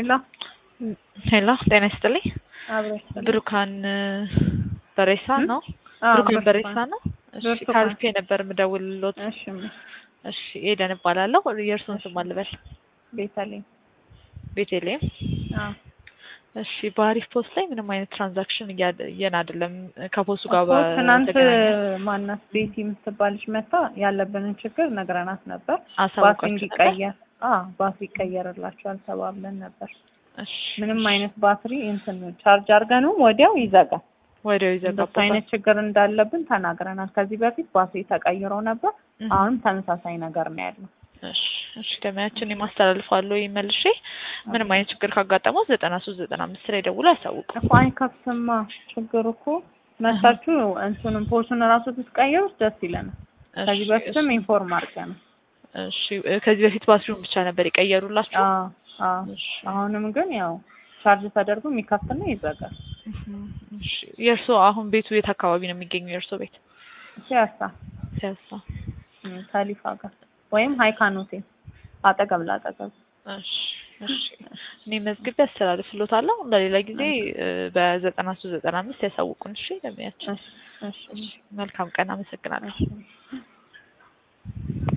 ሄሎ ሄሎ ጤና ይስጥልኝ። አብረሽ ብሩካን በሬሳ ነው? አዎ፣ ብሩካን በሬሳ ነው? እሺ ብርቱካን። ከአሪፍ ነበር የምደውልሎት። እሺ እሺ ኤደን እባላለሁ። የእርሱን ስም አልበል። ቤተልሔም ቤቴሌም። አዎ እሺ በአሪፍ ፖስት ላይ ምንም አይነት ትራንዛክሽን እያየን አይደለም። ከፖስቱ ጋር እኮ ትናንት በተገናኘ ማናት ቤቲ የምትባልሽ መታ ያለብንን ችግር ነግረናት ነበር። ባትሪ አሳውቋችሁ ነበር? እንዲቀየር አዎ ባትሪ ይቀየርላችኋል ተባብለን ነበር። እሺ ምንም አይነት ባትሪ እንትን ቻርጅ አድርገንም ወዲያው ይዘጋል። ወዲያው እንደሱ ይዘጋባል። አይነት ችግር እንዳለብን ተናግረናል። ከዚህ በፊት ባትሪ ተቀይሮ ነበር። እህ። አሁንም ተመሳሳይ ነገር ነው ያለው። እሺ እሺ ደመያችን የማስተላልፋለሁ ይመልሼ ምንም አይነት ችግር ካጋጠመው ዘጠና ሶስት ዘጠና አምስት ላይ ደውሎ ያሳውቁ። እኮ አይከፍትማ ችግር እኮ መታችሁ እንትኑን ፖሱን እራሱ ትቀይሩት ደስ ይለናል። ከዚህ በፊትም ኢንፎርም አድርገናል። እሺ ከዚህ በፊት ባትሪውን ብቻ ነበር የቀየሩላችሁ? አዎ አዎ። እሺ አሁንም ግን ያው ቻርጅ ተደርጎ የሚከፍትና ይዘጋል። እህ። እሺ የእርሶ አሁን ቤቱ የት አካባቢ ነው የሚገኘው? የእርሶ ቤት ሲያሳ ሲያሳ። እም፣ ከሊፋ ጋር ወይም ሀይካን ሆቴል አጠገብ ላጠገብ። እሺ እሺ እኔ መዝግቤ አስተላልፍሎታለሁ። ለሌላ ጊዜ በዘጠና ሶስት ዘጠና አምስት ያሳውቁን። እሺ ለሚያችን እሺ እሺ መልካም ቀን። አመሰግናለሁ። እሺ